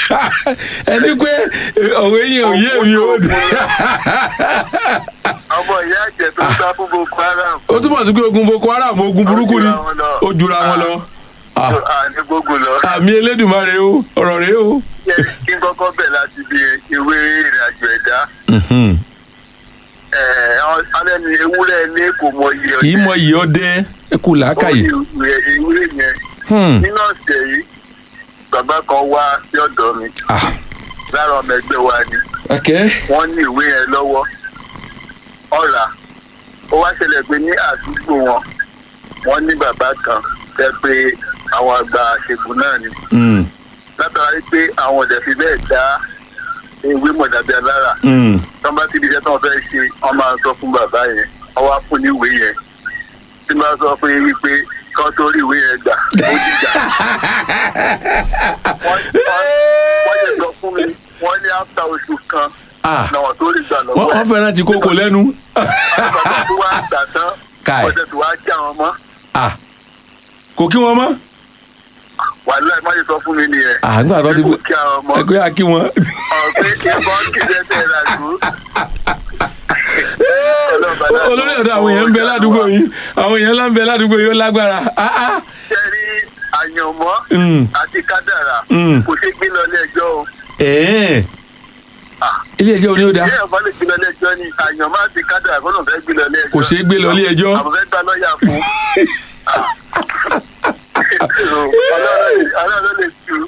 ẹni pé òwe yẹn ò yé mi o. ọmọ ìyá àjẹ tó sá fún boko haram. ó túmọ̀ sí pé ogun boko haram ogun burúkú ni ó jura wọn lọ. Ah, àní gbogbo lọ. àmì elédùnmarè o ọ̀rọ̀ rẹ o. Yẹ kí n kọ́kọ́ bẹ̀ láti bí ìwé ìrìnàjò ẹ̀dá. Mhm. Ẹ̀, àwọn- alẹ́ ni ewúrẹ́ ilé kò mọ iye kì í mọ iye ọdẹ ẹ kú làákàyè. Ó ní ìwé ìwé yẹn. Hmm. Nínú ọ̀sẹ̀ yìí, bàbá kan wá sí ọ̀dọ̀ mi. Ah, Lára ọmọ ẹgbẹ́ wa ni. okay. Wọ́n ní ìwé yẹn lọ́wọ́. Ọ̀rà. Ó wá ṣẹlẹ̀ pé ní àdúgbò wọn, wọ́n ní bàbá kan tẹ́ pé àwọn àgbà àṣègùn náà ni. Hmm. Látara wípé àwọn ọ̀dẹ̀ fi bẹ́ẹ̀ dá ewé mọ̀dàbí alára. Hmm. tọ́ bá ti di iṣẹ́ tí wọ́n fẹ́ ṣe wọ́n máa sọ fún bàbá yẹn wọ́n wá fún ní ìwé yẹn tí wọ́n bá sọ fún yín wípé kán tó rí ìwé yẹn gbà ó dìjà. wọ́n wọ́n yẹ sọ fún mi wọ́n ní áfíà oṣù kan Ah. náà tó rí gbà wọ́n lọ́wọ́ wọ́n fẹ́ràn ti kókó lẹ́nu. wọ́n bàbá tó wá gbà tán Káì. wọ́n tẹ̀sí wá kí àwọn mọ́ Ah, kò kí wọn mọ́. wàhálà ẹ̀ má yẹ sọ fún mi nìyẹn Ah, nígbà tó ti kò kí àwọn mọ́ ẹgbẹ́ àkí wọn. ọ̀pẹ ìbọn kéde ẹsẹ̀ rà dùn. olórí ọ̀dọ̀ àwọn èèyàn ń bẹ ládùúgbò yìí àwọn èèyàn ńlá ń bẹ ládùúgbò yìí ó lágbára. Ah, ah. sẹ́rí àyànmọ́ Mm. àti kádàrà Mm. kò ṣe gbé lọ ilé ẹjọ́ o. Ẹ̀ẹ́. Ah. ilé ẹjọ́ oní ó dá. ilé ẹ̀fọ́ lè gbé lọ ilé ẹjọ́ ni àyànmọ́ àti kádàrà kó ló fẹ́ gbé lọ ilé ẹjọ́. Kò ṣeé gbé lọ ilé ẹjọ́. àwọn fẹ́ gba lọ́ọ̀yà fún. ọlọ́run ló lè tu.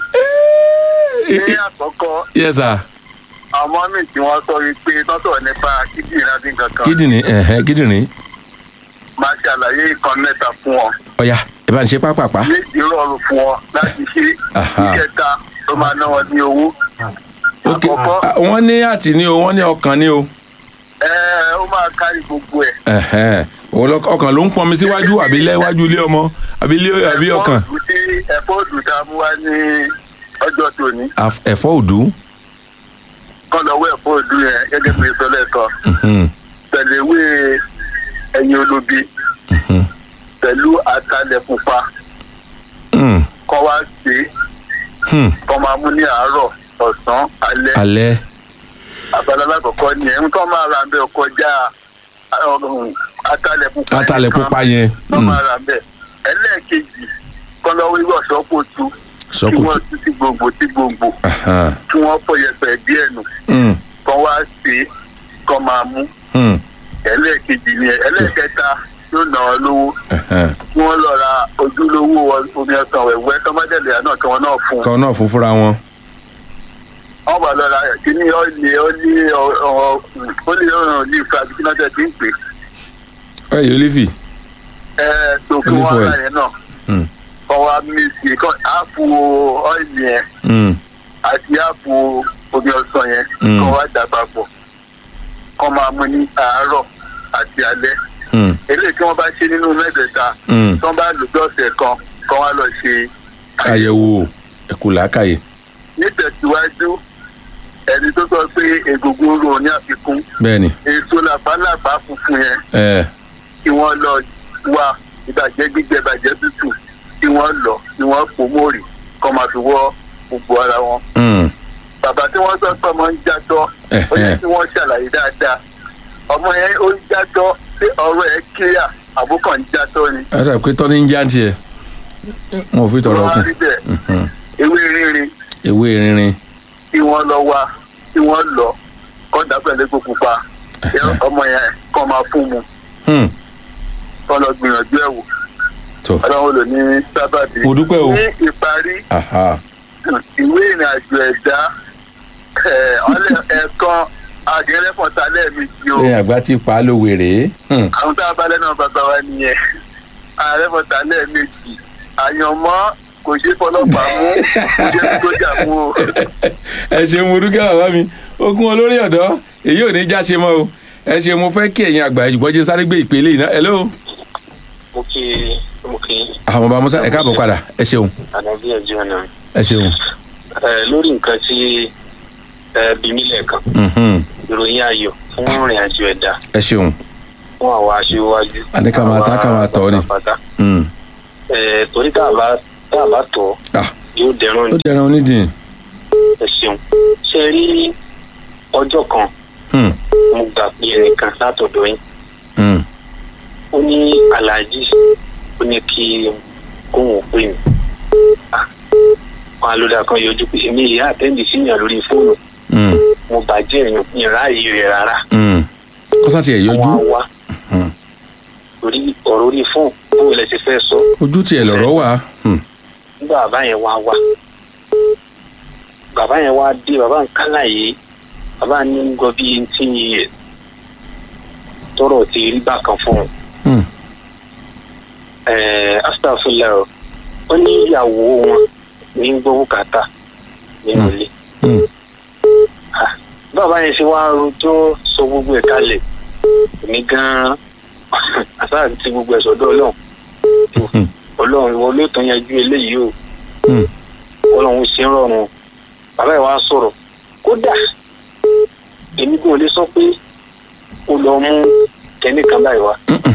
ní àkọ́kọ́ yes sir. àwọn míì tí wọ́n sọ wípé tọ́tọ̀ nípa kíndìnrín àti kankan kídìní ẹ̀hẹ́ kídìní. máa ṣàlàyé ìkan mẹ́ta fún ọ. ọ̀ya ẹ bá ń ṣe pápápá. méjì rọrùn fún ọ láti ṣe Aha. ìkẹta tó máa ná wọn ní owó. ok àkọ́kọ́ ah, wọ́n ní àtì ní o wọ́n ní ọkàn ní o. ẹ ó máa kárí gbogbo ẹ̀. ẹ̀hẹ́ òun lọ- ọkàn ló ń pọnmi síwájú àbí lẹ́wájú ilé ọmọ àbí ilé àbí ọkàn. ẹ̀fọ́ òdù tí ẹ̀fọ́ òdù tá a mú wá ní ọjọ́ tòní Àf- ẹ̀fọ́ òdú. kọ́ lọ́wọ́ ẹ̀fọ́ òdù yẹn gẹ́gẹ́ bí ìsọlẹ̀ kan Mhm, pẹ̀lú ewé ẹyin olóbi mhm, pẹ̀lú atalẹ̀ pupa mhm, kọ́ wá sí mhm. kọ́ máa mú ní àárọ̀ ọ̀sán alẹ́ alẹ́. abala alákọ̀ọ́kọ́ ni ẹ̀ ń tọ́ máa ra ń bẹ́ kọjá ọ̀hún, atalẹ̀ pupa yẹn atalẹ̀ nìkan. pupa yẹn. tọ́ mhm. máa ra ń bẹ́ ẹlẹ́ẹ̀kejì kọ́ lọ́wọ́ ìwé ọ̀ṣọ́pọ̀ tu kí sọ́kùtù. wọ́n tú sí gbòǹgbò sí gbòǹgbò Aha, kí wọ́n fọ yẹpẹ̀ díẹ̀ nù mhm, kọ́ wá sí kọ́ máa mú mhm, ẹlẹ́ẹ̀kejì ni ẹlẹ́ẹ̀kẹta yóò ná ọ lówó aha. kí wọ́n lọ ra ojúlówó omi ọsàn wẹ̀wẹ́ tọ́mọdéèlè náà kí wọ́n náà fún un. kan náà fún fúnra wọn. wọ́n bá lọ ra kíní ọ́ìlì ọ́ìlì ọ́ìlì ọ̀ràn ní ìfà àbí kí náà tẹ̀ sí ń pè ẹ yóò lífì. é tó kí Olive wọ́n oil. ra yẹn náà Mhm, kọ́ wa mísì kọ́ áàpù ọ́ìlì yẹn mhm, àti áàpù omi ọsàn yẹn Mm. kọ́ wa dà papọ̀ kọ́ máa mú ní àárọ̀ àti alẹ́ mhm, eléyìí tí wọ́n bá ṣe nínú mẹ́tẹ̀ẹ̀ta mhm. tí wọ́n bá lò bí ọ̀sẹ̀ kan kọ́ wa lọ ṣe àyẹ̀wò ẹ̀kú làákàyè. nítẹ̀síwájú ẹni tó sọ pé egungun ro ní àfikún bẹ́ẹ̀ni. èso làbálàbá funfun yẹn ẹ kí wọ́n lọ wá ìbàjẹ́ gbígbẹ ìbàjẹ́ tútù kí wọ́n lọ kí wọ́n pò mórì kọ́ máa fi wọ́ gbogbo ara wọn. mhm, bàbá tí wọ́n sọ pé ọmọ ń játọ́ ó yẹ Ẹ̀hẹ́. kí wọ́n ṣàlàyé dáadáa ọmọ yẹn ó ń játọ́ pé ọ̀rọ̀ ẹ̀ kíyà àbúkàn ń játọ́ ni. ẹ dà pé tọ́ni ń já tiẹ̀ wọn ò fi tọrọ wọ́n á kù. rí bẹ́ẹ̀ Mhm. ewé rírin ewé rinrin. kí wọ́n lọ wá kí wọ́n lọ kọ́ dàpẹ̀lẹ́ epo pupa Ẹ̀hẹ́. ọmọ yẹn kọ́ máa fún mu Hmm, kọ́ lọ gbìyànjú ẹ̀ wò tó ọlọ́run lò ní sábàbí. Mo dúpẹ́ o. ní ìparí aha ìwé ìrìnàjò ẹ̀dá ẹ̀, ọlẹ́- ẹ̀ẹ̀kan àgẹ́rẹ́fọ̀ta lẹ́ẹ̀mejì o lẹ́yìn àgbà tí pa á lówe rèé. Hmm, àwọn tá a bá lẹ́nu bàbá wa nìyẹn àgẹ́rẹ́fọ̀ta lẹ́ẹ̀mejì àyànmọ́ kò ṣe fọlọ́pàá mú kò ṣe sójà mú o. ẹ ṣeun mo dúkẹ́ bàbá mi ogun olórí ọ̀dọ́ èyí ò ní já ṣe mọ́ o ẹ ṣe mo fẹ́ kí ẹ̀yin àgbà ìjùbọ́ jẹ́ sáré gbé ìpele yìí náà hello. mo kí mo kí àwọn bàbá musa ẹ káàbọ̀ padà ẹ ṣeun àdàbí ẹjọ náà ẹ ṣeun. ẹ lórí nǹkan tí ẹ bí mí lẹ́ẹ̀kan Mhm, ìròyìn ayọ̀ fún ìrìn àjò ẹ̀dá ẹ ṣeun. fún àwa aṣíwájú. Àní ká máa ta, ká máa tọ̀ ọ́ ni. pátápátá. Hmm, ẹ torí tá a bá tá a bá tọ̀ ah, yóò dẹrùn ó ni dẹran onídìí. ẹ ṣeun ṣe rí ọjọ́ kan Hmm. mo gbà pé ẹnìkan látọ̀dọ̀ yín Hmm. ó ní aláàjì ó ní kí kóun ò pè mí Ah, wọn alódà kan yọjú pé èmi ìyá àtẹ́ǹdì síyàn lórí fóònù Hmm. mo bàjẹ́ èèyàn ìráàyè rẹ̀ rárá Hmm. kọ́sá tiẹ̀ wọn á yọjú wá Hmm. torí ọ̀rọ̀ orí fóònù bó lẹ ṣe fẹ́ sọ ojú tiẹ̀ lọ̀rọ̀ wà. Hmm. nígbà bàbá yẹn wá wá bàbá yẹn wá dé bàbá ń kálà yìí bàbá ní ń gbọ́ bí eighteen years tọrọ ti rí bákan fún un Hmm. ẹ̀ẹ́ astafurlah o ó ní ìyàwó wọn ní ń gbọ́ bùkátà nínú Hmm. ilé Hmm. Ah, bàbá yẹn ṣe wá rojọ́ sọ gbogbo ẹ̀ kalẹ̀ èmi gan-an àṣà ti gbogbo ẹ̀ sọ́dọ̀ ọlọ́run Hmm. ọlọ́run ìwọ ló tán yanjú eléyìí o Hmm. ọlọ́run ṣe ń rọrùn bàbá ẹ̀ wá sọ̀rọ̀ kódà èmi kò lè sọ pé ó lọ mú kẹ́ní kan báyìí wá Mm-mm.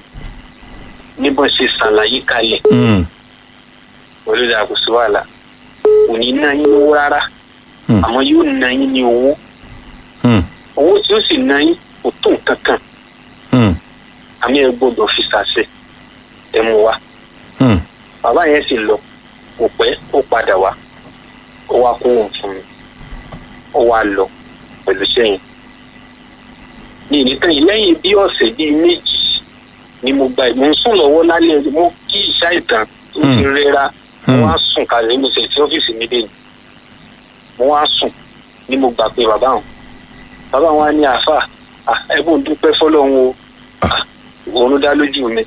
níbọn ṣe ṣàlàyé kalẹ̀ Hmm. olórí àkóso wàhálà kò ní ná yín lówó rárá Hmm. àmọ́ yóò ná yín ní owó Hmm. owó tí ó sì ná yín kò tó nǹkan kan Hmm. àmì ẹ gbọ́dọ̀ fi ṣàṣẹ ẹ mú wa Hmm. bàbá yẹn sì lọ kò pẹ́ ó padà wá ó wá kó wọn fún mi ó wá lọ pẹ̀lú sẹ́yìn ní ìnìkan yìí lẹ́yìn bí ọ̀sẹ̀ bíi méjì ni mo gba ìmọ̀ ń sùn lọ́wọ́ lálẹ́ mo kí ìṣá ìtàn tó ti Hmm. rẹ́ra mo Hmm. wá sùn kalẹ̀ mo sì ti ọ́fíìsì mi dé ni mo wá sùn ni mo gbà pé bàbá wọn bàbá wọn á ní àáfà ẹ̀bùn dúpẹ́ fọlọ́run o Ah, òun dá lójú mi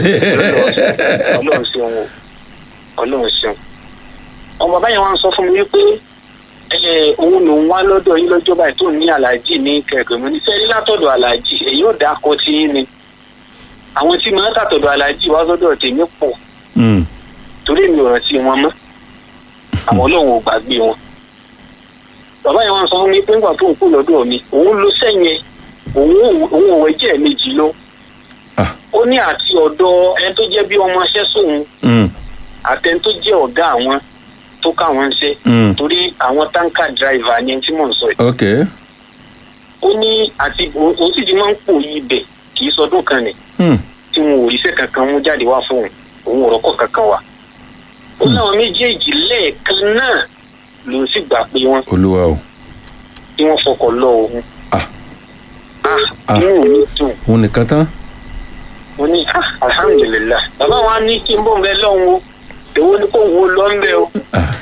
ọlọ́run ṣeun o ọlọ́run ṣeun ọmọ báyìí wọn sọ fún mi wípé ẹ òun lòun wá lọ́dọ̀ yín lọ́jọ́ báyìí tó ní aláàjì ní kẹ̀kẹ́ mo ní sẹ́rí látọ̀dọ̀ aláàjì èyí ò dákọ tí yín ni àwọn tí màá tàtọ̀dọ̀ aláàjì wá sọ́dọ̀ tèmi pọ̀ Hmm. torí mi ò rántí wọn mọ́ àwọn ọlọ́run ò gbàgbé wọn bàbá yẹn wọn sọ fún mi pé ńgbà tó ń kú lọ́dọ̀ mi òun ló sẹ́yìn òun ò- òun ò wẹ́jẹ̀ méjì lọ Ah. ó ní àti ọ̀dọ̀ ẹni tó jẹ́ bí ọmọọṣẹ́ sóun Hmm. àtẹni tó jẹ́ ọ̀gá àwọn tó káwọn ń ṣe Hmm. torí àwọn táǹkà dráìvà ni ẹni tí mò ń sọ yìí ok. ó ní àti òun òun sì ti máa ń pò yí ibẹ̀ kì í sọdún kan nì Hmm. tí wọn ò ríṣẹ́ kankan mú jáde wá fún òun òun ò rọ́kọ̀ kankan wá ó láwọn méjèèjì lẹ́ẹ̀kan náà ló sì gbà pé wọ́n olúwa o. tí wọ́n fọkọ̀ lọ òun Ah. ah Ah. inú mi dùn òun nìkan tán. mo ní ah alhamdulilah bàbá wa ní kí n bọ̀ ń bẹ lọ́hùn o èwo ni kò wo lọ́ńbẹ́ o Ah.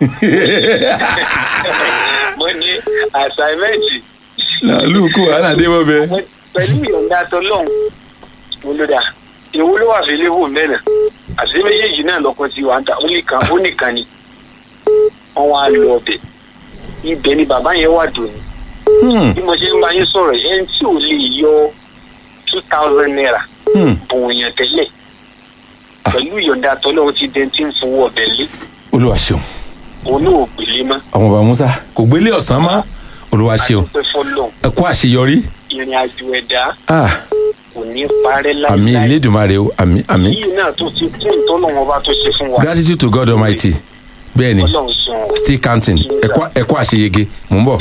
mo ní àṣàmẹ́ǹtì làlùkù wàhálà dé bọ́ bẹ́ẹ̀. pẹ̀lú ìyọ̀ǹda tọlọ́hún mo ló dà èwo ló wà fílẹ̀ wò mẹ́rin àti méjèèjì náà lọ́kàn tí wàá ń ta ó nìkan ó nìkan ni wọ́n wá lọ ọbẹ̀ ibẹ̀ ni bàbá yẹn wà dòní Hmm. bí mo ṣe ń bá yín sọ̀rọ̀ yẹn tí ò lè yọ two thousand naira Hmm. bùn yẹn tẹ́lẹ̀ pẹ̀lú ìyọ̀ǹda tọlọ́hún ti dẹ́n tí ń fowó ọbẹ̀ lé olúwa ṣeun. òun náà ò gbélé mọ́ ọmọ bàbá musa kò gbélé ọ̀sán mọ́ olúwa ṣeun. àdúpẹ́ fọlọ́hún ẹ kú àṣeyọrí. ìrìn àjò ẹ̀dá Ah. kò ní parẹ́ àmì láíláí ilédùnmarè o àmì àmì. yìí náà tó ti kún ìtọ́lọ́wọ́n ọba tó ṣe fún wa gratitude to God almighty bẹ́ẹ̀ ni ọlọ́run sùn still counting ẹ̀kọ́ ẹ̀kọ́ àṣeyege mò ń bọ̀.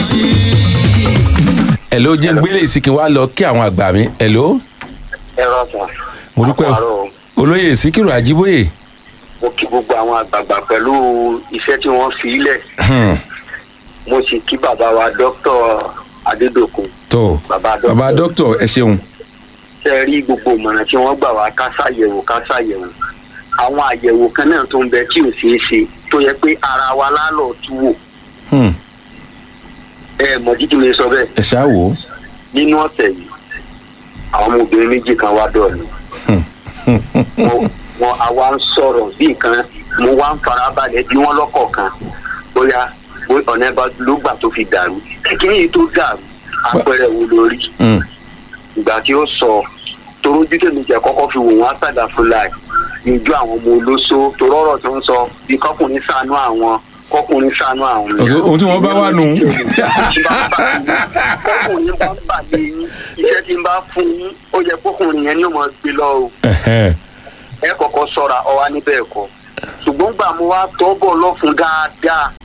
hello jẹ́ ń gbélé ìsìnkì wa lọ kí àwọn àgbà mi hello ẹ̀rọ ọ̀sán mo dúpẹ́ o olóyè síkírù àjíbóyè mo kí gbogbo àwọn àgbààgbà pẹ̀lú iṣẹ́ tí wọ́n fi lẹ̀ Hmm. mo sì kí bàbá wa dókítà adédọ̀kun tó bàbá dókítà bàbá dókítà ẹ ṣeun ṣe rí gbogbo ìmọ̀ràn tí wọ́n gbà wá ká ṣàyẹ̀wò ká ṣàyẹ̀wò àwọn àyẹ̀wò kan náà tó ń bẹ tí ò ṣeé ṣe tó yẹ pé ara wa lálọ́ tú wò Hmm. ẹ mọ̀ títí mi sọ bẹ́ẹ̀ ẹ ṣáà wò ó nínú ọ̀sẹ̀ yìí àwọn ọmọbìnrin méjì kan wá dọ̀ mí wọn wọn àwa ń sọ̀rọ̀ bí nǹkan mo wá ń farabalẹ̀ bí wọ́n lọ́kọ̀ọ̀kan bóyá bó- ọ̀nà ẹ̀bá ló gbà tó fi dàrú kékeré yìí tó dàrú àpẹẹrẹ wo lórí Hmm. ìgbà tí ó sọ torójú tèmi jẹ kọ́kọ́ fi wò wọ́n àtàdà fúláì níjú àwọn ọmọ olóso torọ́rọ̀ tó ń sọ bí kọkùnrin ṣàánú àwọn kọkùnrin ṣàánú àwọn. Ok, ohun tí wọ́n bá wà nù. kọkùnrin bá ń bà lé yín iṣẹ́ tí ń bá fún yín ó yẹ kọkùnrin yẹn ní ó máa gbé lọ o Ẹ̀hẹ́n. ẹ kọ́kọ́ ṣọ́ra ọwá níbẹ̀ ẹ̀kọ́ ṣùgbọ́n gbà mo wá tọ́ bọ̀ lọ́fun dáadáa Hmm.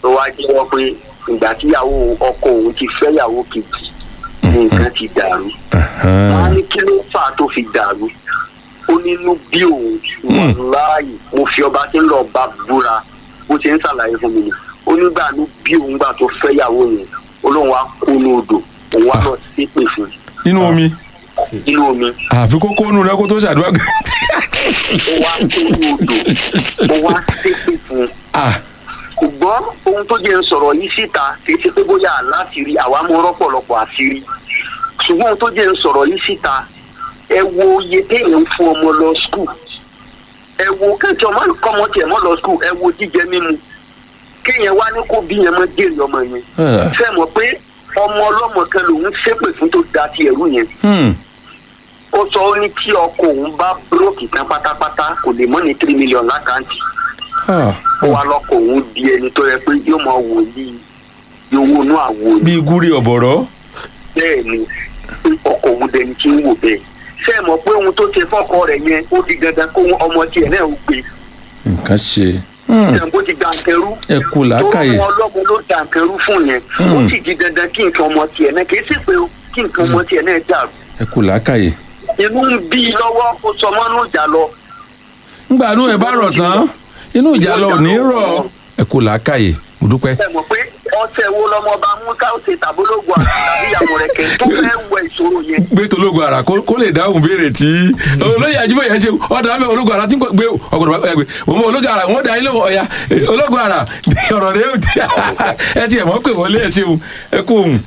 ló wá jẹ́wọ́ pé ìgbà tíyàwó ọkọ òun ti fẹ́yàwó kejì ní nǹkan ti dàrú wọn á ní kí ló fà á tó fi dàrú ó nínú bí òun wàláàyè mo fi ọba tí ń lọ bá búra bó ṣe ń ṣàlàyé fún mi ni ó nígbà ní bí òun gbà tó fẹ́yàwó yẹn olóhùn wa kó ní odò òun wá lọ ṣépè fún nínú omi inú omi àfi kókó nù rẹ kó tó ṣàdúrà gan. ó wá kó ní odò ó wá ṣépè fún ah ṣùgbọ́n ohun tó jẹ́ ń sọ̀rọ̀ yìí síta kì í ṣe pé bóyá láṣìírí àwa mú rọ́pọ̀lọpọ̀ àṣírí ṣùgbọ́n ohun tó jẹ́ ń sọ̀rọ̀ yìí síta ẹ wo iye téèyàn ń fún ọmọ lọ skul ẹ wo kẹ́kẹ́ ọmọ kọ́mọ tiẹ̀ mọ́ lọ skul ẹ wo jíjẹ mímu kéèyàn wá ní kó bí yẹn mọ́ jèrè ọmọ yẹn Ah. fẹ́ mọ̀ pé ọmọ ọlọ́mọ kan lòún ṣépè fún tó da ti ẹ̀rú yẹn hmm. ó sọ ó ní tí ọkọ òun bá búrókì tán pátápátá kò lè mọ́ ní three million lákàntì ah. ó wá lọkọ òun di ẹni tó yẹ pé yóò máa wò ní owó inú àwo ni bíi gúrí ọ̀bọ̀rọ̀ bẹ́ẹ̀ ni ọkọ òun dẹni tí ń wò bẹ́ẹ̀ ṣé ẹ mọ̀ pé ohun tó ṣe fọ́kọ rẹ̀ yẹn ó di dandan kó ọmọ tiẹ̀ náà ó gbé nǹkan ṣe Hmm. ṣe bó ti dànkẹrú ẹ kú làákàyè tó wọn ọlọ́mọ ló dànkẹrú fún yẹn ó sì di dandan kí nǹkan ọmọ tiẹ̀ náà kì í sì pé kí nǹkan ọmọ tiẹ̀ náà dàrú ẹ kú làákàyè. inú ń bí i lọ́wọ́ ó sọ mọ́nú ìjà lọ ngbà inú ẹ bá rọ̀ tán inú ìjà lọ ò ní rọ̀ ẹ kú làákàyè mo dúpẹ́. ẹ mọ̀ pé ọ̀sẹ̀ wo lọmọ bá mú káwọ́sẹ̀ tàbólógún àrà tàbí ìyàwó rẹ̀ kẹ́ tó fẹ́ wẹ ìṣòro yẹn gbé tológun ara kó kó lè dáhùn béèrè tí olóyè àjíbọ̀ yẹn ṣe ọ̀dà mẹ́ ológun ara tí kò gbé ọ̀gọ̀dọ̀ bá gbé wọ́n mọ ológun ara wọ́n dá ilé wọn ọ̀ya ológun ara ọ̀rọ̀ rẹ̀ ó ti ẹ ti ẹ̀ mọ́ pé wọ́n lé ẹ̀ ṣeun ẹ kú òun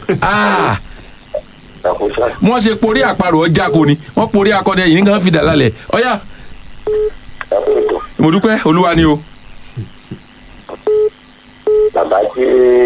ṣàkóso wọ́n ṣe porí àparò ọjà kò ní wọ́n porí akọni ẹ̀yìn nǹkan fi dà lálẹ́ ọ̀ya ṣàkóso mo dúpẹ́ olúwa ni o bàbá tí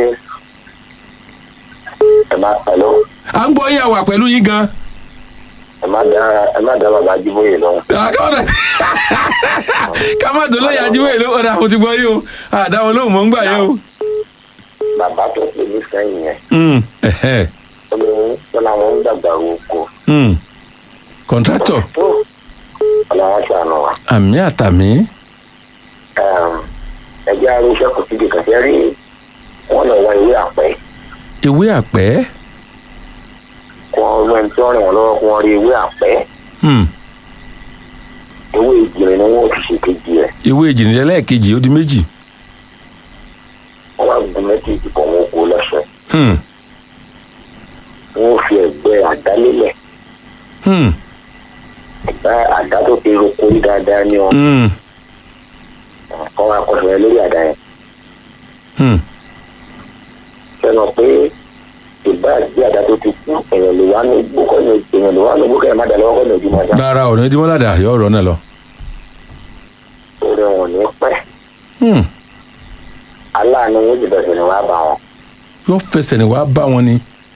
ẹ má pẹ̀lú à ń gbọ́ yín àwà pẹ̀lú yín gan ẹ má dá ẹ má dá bàbá jíbóyè lọ́wọ́ àkàwọ́dà ká má dolo yà jíwèé ló ọ̀dà mo ti gbọ́ yín o àdáwọn lóhùn mọ́ ń gbà yẹn o. bàbá tó pè ní sẹ́yìn yẹn Mm, ẹ̀hẹ́, ó ní wọn làwọn ń dàgbà oko mm. kọ̀ǹtrátọ̀ tó ọlọ́wọ́n ṣàánú wa àmì àtàmì ẹgbẹ́ arúgbó kò síbi kàṣẹ́ rí wọn lọ wọ ìwé àpẹ́ ewé àpẹ́ kí wọ́n rú ẹni tí wọ́n rìn wọ́n lọ́wọ́ kí wọ́n rí ewé àpẹ́ mm, ewé ìjìnlẹ̀ ni wọ́n fi ṣèkejì rẹ̀ ewé ìjìnlẹ́lẹ́ẹ̀kejì ó di méjì wọ́n wá gun méjèèjì kọ̀ wọ́n kó lọ́sẹ̀ Hmm, wọ́n fi ẹ̀gbẹ́ àdá lélẹ̀ hmm, ẹ̀gbẹ́ àdá tó fi roko rí dáadáa ní wọn hmm, kọ́ wa kọ́ sọ̀rọ̀ lórí àdá yẹn hmm. sẹ́nu pé ìbá àgbé àdá tó ti kú èèyàn lè wá ní igbó kọ́ ní èèyàn lè wá ní igbó kẹ́ ẹ̀ má dà lọ́wọ́ kọ́ ní ojúmọ́ dá rárá ọ̀nà ìdímọ́ládà yọ ọ̀rọ̀ náà lọ. torí wọn ò ní pẹ́ Hmm, aláàánú wọn jùlọ sí ni wàá bá wọn. yóò fẹsẹ̀ ní wàá bá wọn ni.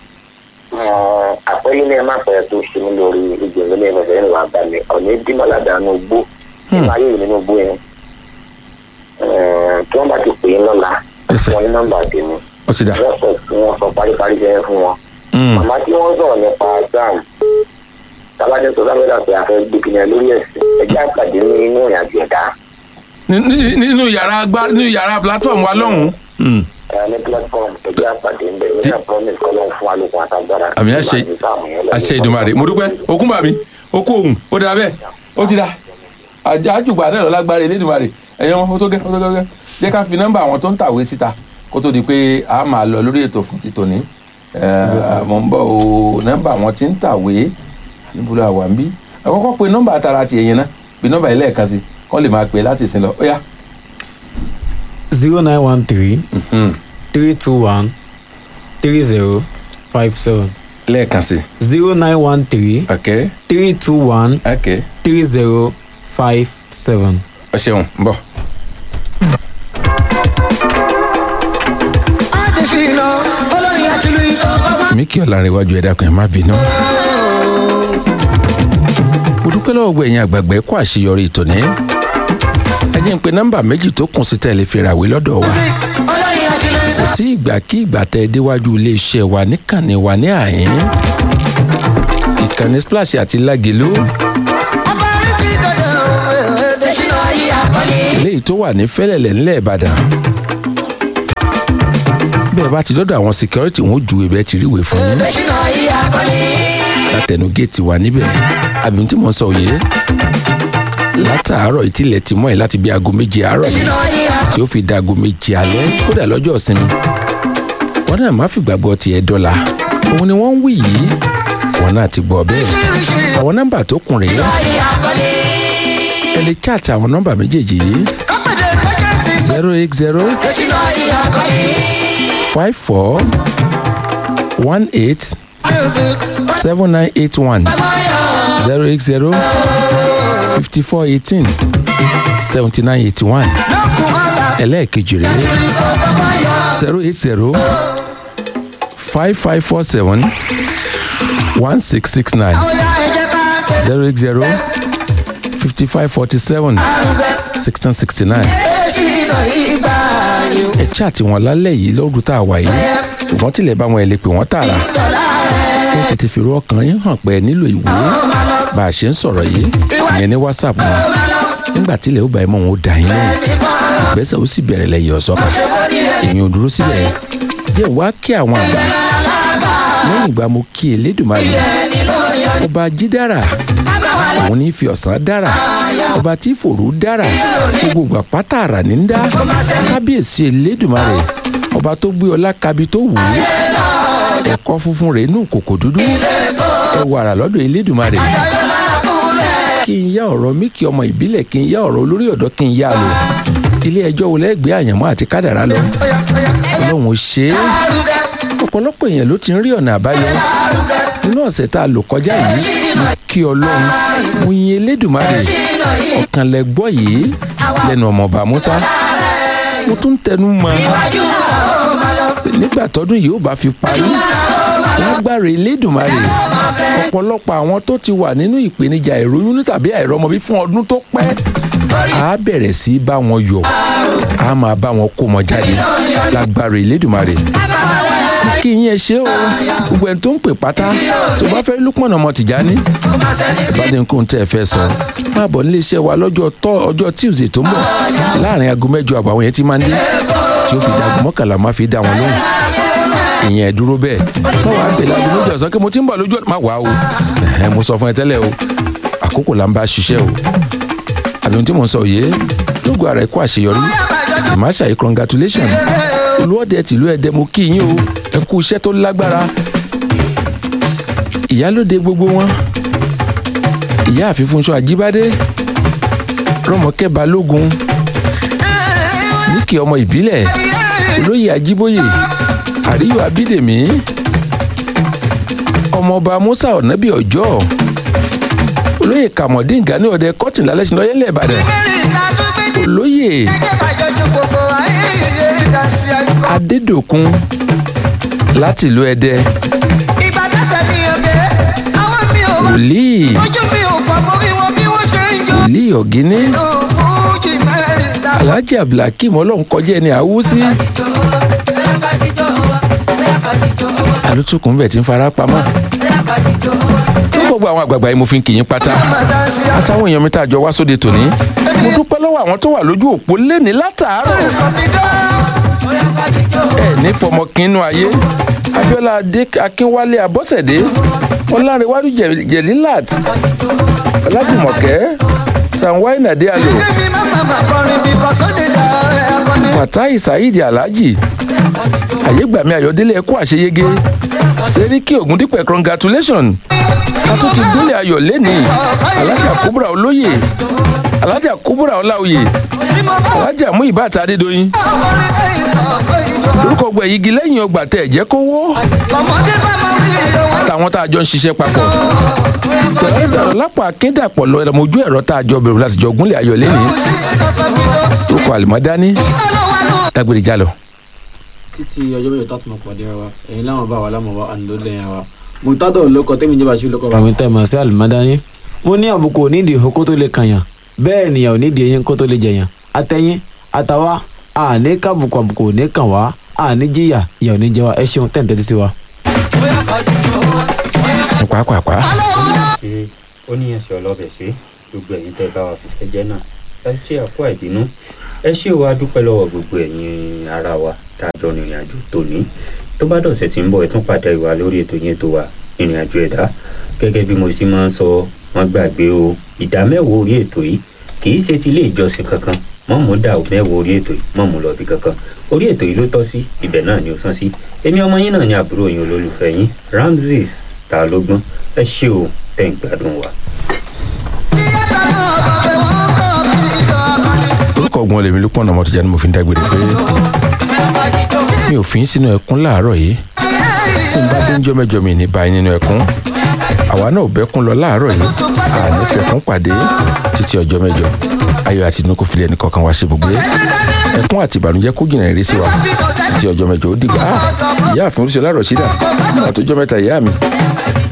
àpẹẹrẹ ní ẹ má pẹ́ tó ṣe mí lórí ìgbìmọ̀ ní ẹgbẹ̀sẹ̀ ní wàá bá mi ọ̀nà ìdímọ̀ládà nínú igbó nínú ayé mi nínú igbó yẹn tí wọ́n bá ti pè é lọ́la Ẹsẹ̀. wọn ní nọ́mbà tèmi ó ti dà. wọ́n sọ wọ́n sọ paríparí jẹ́ fún wọn. Hmm, màmá tí wọ́n sọ̀rọ̀ nípa sam tábàdé tó sábẹ́dà pé a fẹ́ gbé kìnìún lórí ẹ̀sìn ẹjẹ́ àpàdé ní inú ìrìnàjò ẹ̀dá ní- ní- nínú yàrá agbá nínú yàrá platform wa lọ́hùn-ún. Hmm, ẹ̀ ní platform ẹjẹ́ àpàdé ń bẹ̀ nígbà promise kọ́ ló ń fún alókun àtàgbára. àmì àṣẹ àṣẹ ìdùnmọ̀rẹ́ mo dúpẹ́ okun bàmí okú òhun ó dà bẹ́ẹ̀ ó ti dà àjùgbà náà lọ́lágbára ìlédùnmọ̀rẹ́ ẹ̀yọ́ wọn ó tó gẹ́ ó tó gẹ́ jẹ́ ká fi nọ́mbà àwọn tó ń tàwé síta kó tó di pé a máa lọ lórí ètò fún ti tòní Ẹ̀, mo ń bọ̀ o nọ́mbà àwọn tí ń tàwé níbo la wà ń bí àkọ́kọ́ pé nọ́mbà tara ti ẹ̀yìn náà bí nọ́mbà yìí lẹ́ẹ̀kan sí kọ́ lè máa pè é láti ìsìn lọ ó yá. zero nine one three Mhm. three two one three zero five seven lẹ́ẹ̀kan sí zero nine one three ok three two one ok three zero five seven. ọ ṣeun ń bọ̀. Adéfínà olórin àtìlú ikọ̀ ọmọ. mi kí ọ̀la rẹ̀ wájú ẹ̀dá kan ẹ̀ má bínú. mo dúpẹ́ lọ́wọ́ gbọ́ ẹ̀yin àgbàgbẹ́ kó àṣeyọrí ìtòní. ẹ jẹ́ ń pe nọ́mbà méjì tó kùn sí tẹ̀lé fi ràwé lọ́dọ̀ wa. olórin àtìlú ikọ̀. kò sí ìgbà kí ìgbà tẹ ẹ déwájú iléeṣẹ́ wa níkànnì wa ní àyín. ìkànnì splash àti lágẹ̀lú ọba rìndì dọ̀dọ̀ Adéfínà ayé àkọlé. eléyìí tó wà ní fẹ́lẹ̀lẹ̀ ńlẹ̀ ìbàdàn. bẹ́ẹ̀ bá ti dọ́dọ̀ àwọn security wọn ó ju ibẹ̀ ti ríwèé fún yín Ṣínà yìí akọni. látẹnu géètì wa níbẹ̀ àbí tí mo sọ òye látàárọ̀ ìtìlẹ̀ ti mọ́ ẹ̀ láti bí aago méje àárọ̀ yìí Ṣínà yìí akọni. tí ó fi da aago méje alẹ́ kódà lọ́jọ́ ìsinmi wọn náà má fìgbàgbọ́ tiẹ̀ dọ́là òun ni wọ́n ń wí yìí wọn náà ti gbọ́ bẹ́ẹ̀ àwọn nọ́mbà tó kùn rèé Yìí akọni. ẹ lè chat àwọn nọ́mbà méjèèjì yìí Kápẹ́dé kọjá ti sọ. zero eight zero Ṣínà yìí akọni. five four one eight Music. seven nine eight one Báyọ̀. zero eight zero fifty four eighteen seventy nine eighty one Lọ́kùn ọ̀la. ẹlẹ́ẹ̀kejì rèé Ìkọ̀kọ̀ báyọ̀. zero eight zero five five four seven one six six nine Àwọn ya ẹ̀jẹ̀ ká tẹ̀. zero eight zero fifty five forty seven Àrùbẹ̀. sixteen sixty nine Ṣínà yìí gbà yó. ẹ chat wọn lálẹ́ yìí lọ́dún tá a wà yìí ṣùgbọ́n tilẹ̀ bá wọn ẹ̀ lè pè wọ́n tààrà Dọ̀là ẹ̀. ó tètè fi ru ọkàn yín hàn pé ẹ nílò ìwé bá a ṣe ń sọ̀rọ̀ yìí ìyẹn ní whatsapp wọn nígbà tílẹ̀ ó bá ẹ mọ̀ wọn ó dà yín lóhùn ìgbésẹ̀ ó sì bẹ̀rẹ̀ lẹ́yìn ọ̀sọ́kà èèyàn ò dúró síbẹ̀ jẹ́ wá kí àwọn àgbà lẹ́yìn ìgbà mo kí elédùnmáyé ọba jídára òun ní fi ọ̀sán dára ọba tí fòrú dára gbogbo ìgbà pátá àrà ní ń dá kábíyèsí elédùnmáyé ọba tó gbé ọlá kabi tó wù ú ẹ̀kọ́ funfun rẹ̀ nù kòkò dúdú ẹ wàrà lọ́dọ̀ elédùnmáyé kí n yá ọ̀rọ̀ mi kí ọmọ ìbílẹ̀ kí n yá ọ̀rọ̀ olórí ọ̀dọ́ kí n yá lò ilé ẹjọ́ wo lẹ́gbẹ̀ẹ́ àyànmọ́ àti kádàrá lọ ọlọ́run ò ṣe é ọ̀pọ̀lọpọ̀ èèyàn ló ti ń rí ọ̀nà àbáyọ nínú ọ̀sẹ̀ tá a lò kọjá yìí mo kí ọlọ́run mo yin elédùnmáyé ọ̀kan lẹ gbọ́ yìí lẹ́nu ọmọọba musa mo tún tẹnu mọ́ nígbà tọdún yìí ó bá fi parí lágbára elédùnmáyé ọ̀pọ̀lọpọ̀ àwọn tó ti wà nínú ìpèníjà ìròyìn tàbí àìrọ́mọbí fún ọdún tó pẹ́ á bẹ̀rẹ̀ sí í bá wọn yọ̀ á máa bá wọn kó wọn jáde lágbára elédùnmáyé kí yín ẹ ṣe o gbogbo ẹni tó ń pè pátá tó bá fẹ́ lúpọ̀nà ọmọ tìjání ìbádẹ́nkùn tẹ́ ẹ fẹ́ sọ máa bọ̀ nílé iṣẹ́ wa lọ́jọ́ tọ́ ọjọ́ tuesday tó ń bọ̀ láàrin aago mẹ́jọ àbọ̀ àwọn yẹn ti máa ń dé tí ó fi dàgbọ́ mọ́kànlá máa fi dá wọn lóhùn ìyẹn ẹ̀ dúró bẹ́ẹ̀ má wàá pè láago méjì ọ̀sán kí mo ti ń bọ̀ lójú má wàá o ẹ̀hẹ́n mo sọ fún ẹ tẹ́lẹ̀ o àkókò là ń bá ṣiṣẹ́ o àbí ohun tí mò ń sọ yé lóògùn ara ẹ̀ kó àṣeyọrí ìmáṣà yìí congratulation olùwọ́dẹ tìlú ẹ̀dẹ́ mo kí yín o ẹ kú iṣẹ́ tó lágbára ìyálóde gbogbo wọn ìyá àfífúnṣọ àjíbádé rọmọkẹ́ balógun níkì ọmọ ìbílẹ̀ olóyè ajíbóyè àríyọ abídèmí ọmọọba musa ọ̀nàbí ọjọ́ olóyè kàmọ́dín gani ọ̀dẹ kọ́tìnlá lẹ́sìn lọ́yẹ́lẹ̀ ìbàdàn olóyè adédòkun láti ìlú ẹdẹ Ìgbà tẹ̀sẹ̀ mi ò dé, àwọn mi ò wá. wòlíì Ojú mi ò fọ́ mórí wọn bí wọ́n ṣe ń jó. wòlíì ọ̀gíní Fújì mẹ́rin dá. alhaji abdulhakeem ọlọ́run kọjá ẹni àwùsí alótùkùn bẹ̀ tí ń fara pamọ́ ní gbogbo àwọn àgbààgbà yìí mo fi ń kì í pátá àtàwọn èèyàn mi tá a jọ wá sóde tòní mo dúpẹ́ lọ́wọ́ àwọn tó wà lójú òpó lẹ́ni látàárọ̀ ẹ ní fọmọkínú ayé abiola adé akínwálé abọ́sẹ̀dé ọlárẹ̀wájú Jẹ- jẹ̀lílát ọlájùmọ̀kẹ́ sanwó-ayé nàdíàlò Kémi má má má kọrin bí kò sóde dá ẹ̀kọ́ni. fatai saheed alhaji ayégbàmí ayọ̀délé ẹ̀kọ́ àṣeyege sẹ́ríkì ògúndípẹ̀ congratulation àtúntì gúnlẹ̀ ayọ̀ lẹ́nìí alájà kúbúrà olóyè alájà kúbúrà ọláòyè Bí mo bá alájà mú ìbátan adédọyìn ọkùnrin lẹ́yìn sọ pé ìjọ. orúkọ gbẹ igi lẹ́yìn ọgbà tẹ ẹ̀jẹ̀ kówó Ọmọdé bá máa ń fi ìyọ̀wọ́. àtàwọn tá a jọ ń ṣiṣẹ́ papọ̀ pẹ̀lú ìdàrọ̀ lápá akédàpọ̀ lọ ẹ̀rọ̀mọ̀jú ẹ̀rọ tá a jọ bẹ̀rù láti jọ gúnlẹ̀ ayọ̀ lẹ́nìí Sí ìkọ̀kọ̀ mi lọ. orúkọ àlùmọ́dání Ọlọ́wà ló dágbére jálọ. títí ọjọ́ mẹ́jọ tá a tún máa pàdé ara wa ẹ̀yin láwọn bá wa láwọn bá àná ló lẹ́yìn wa mùtádọ̀ lóko tẹ́mi jẹ́ bá ṣe lóko bàmí tẹ́ mọ̀ sí àlùmọ́dání. mo ní àbùkù onídìí ihò kó tó lè kànyàn bẹ́ẹ̀ nìyàn onídìí eyín kó tó lè jẹyàn àtẹ̀yìn àtàwa àní kábùkù àbùkù òní kàn wá àní jìyà ìyà òní jẹ wa ẹ ṣeun tẹ̀ ń tẹ́tí sí wa. pàápàá ṣe ó ní ẹsẹ̀ ọlọ́bẹ̀ ṣe gbogbo ẹ̀yin tẹ́ bá wa fìfẹ́ jẹ́ náà ẹ ṣe àpò àìbínú ẹ ṣé o a dúpẹ́ lọ́wọ́ gbogbo ẹ̀yin ara wa tá a jọ rìnrìn àjò tòní tó bá dọ̀sẹ̀ tí ń bọ̀ ẹ tún pàdé wa lórí ètò yẹn tó wa ìrìn àjò ẹ̀dá gẹ́gẹ́ bí mo sì máa ń sọ wọ́n gbàgbé o ìdá mẹ́wàá orí ètò yìí kì í ṣe ti ilé ìjọsìn kankan mọ́ mú dà ó mẹ́wàá orí ètò yìí mọ́ mú lọ bí kankan orí ètò yìí ló tọ́ sí ibẹ̀ náà ni ó sán sí èmi ọmọ yín náà ni àbúrò yín olólùfẹ́ yín Ramzeez ta ló gbọ́n ẹ ṣé o tẹ̀ ń gbádùn wa. orúkọ ọgbọ́n lèmi ló pọ̀nà ọmọ tó jẹ́ ni mo fi ń dágbére pé mi ò fi ń sínú ẹkún láàárọ̀ yìí tí n bá dé ńjọ́ mẹ́jọ mi ní báyìí nínú ẹkún àwa náà ò bẹ́kún lọ láàárọ̀ yìí àní fẹ̀kún pàdé títí ọjọ́ mẹ́jọ ayọ̀ àti inú kò fi lẹ́nu kọ̀ọ̀kan wá ṣe gbogbo ẹkún àti ìbànújẹ́ kó jìnnà ìrísí sí wa títí ọjọ́ mẹ́jọ ó dìgbà ìyá àfin oríṣiríṣi ọlárọ̀ sídà àtọjọ́ mẹ́ta ìyá mi